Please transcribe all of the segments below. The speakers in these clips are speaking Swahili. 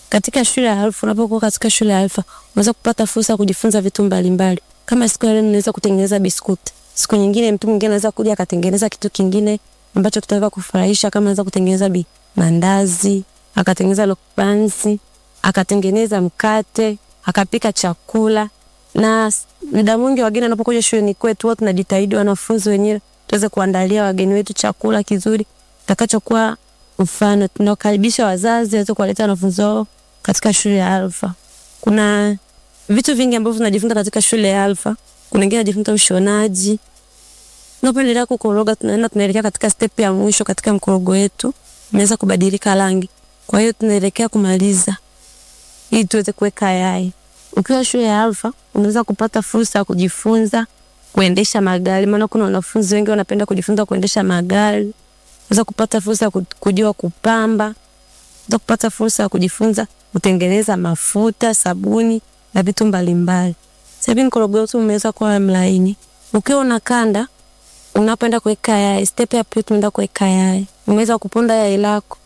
katika shule ya Alfa, unapokuwa katika shule ya Alfa unaweza kupata fursa ya kujifunza vitu mbalimbali. Kama siku ya leo unaweza kutengeneza biskuti, siku nyingine mtu mwingine anaweza kuja akatengeneza kitu kingine ambacho kitaweza kufurahisha, kama anaweza kutengeneza bi mandazi, akatengeneza lokpansi, akatengeneza mkate, akapika chakula. Na muda mwingi wageni wanapokuja shuleni kwetu, huwa tunajitahidi wanafunzi wenyewe tuweze kuandalia wageni wetu chakula kizuri kitakachokuwa mfano. Tunakaribisha wazazi waweze kuwaleta wanafunzi wao katika shule ya Alfa. Kuna vitu vingi ambavyo tunajifunza katika shule ya Alfa. Kuna wengine wanajifunza ushonaji. Tunapoendelea kukoroga, tunaenda tunaelekea katika step ya mwisho katika mkorogo wetu, imeweza kubadilika rangi. Kwa hiyo tunaelekea kumaliza ili tuweze kuweka yai. Ukiwa shule ya Alfa unaweza kupata fursa ya kujifunza kuendesha magari, maana kuna wanafunzi wengi wanapenda kujifunza kuendesha magari. Unaweza kupata fursa ya kujua kupamba. Unaweza kupata fursa ya kujifunza kutengeneza mafuta, sabuni na vitu mbalimbali. Sasa hivi mkorogo wetu umeweza kuwa mlaini. Ukiwa unakanda unapoenda kuweka yai, step ya pili tunaenda kuweka yai. Umeweza kuponda yai lako.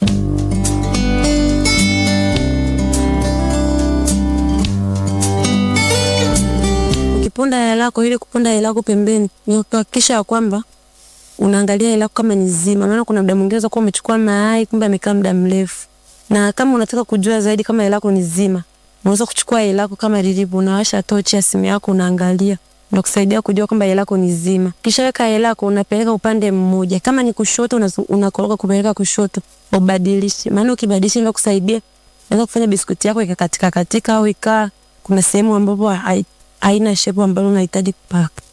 Ukiponda yai lako, ili kuponda yai lako pembeni, ni kuhakikisha ya kwamba unaangalia yai lako kama ni zima. Maana kuna muda mwingine unaweza kuwa umechukua mayai kumbe amekaa muda mrefu. Na kama unataka kujua zaidi kama yai lako ni zima, unaweza kuchukua yai lako kama lilivyo, unawasha tochi ya simu yako unaangalia na kusaidia kujua kwamba yai lako ni zima. Kisha weka yai lako unapeleka upande mmoja. Kama ni kushoto unakoroga kupeleka kushoto, ubadilishe. Maana ukibadilisha inaweza kusaidia. Unaweza kufanya biskuti yako ikakatika katika au ikaa kuna sehemu ambapo haina shape ambayo unahitaji kupaka.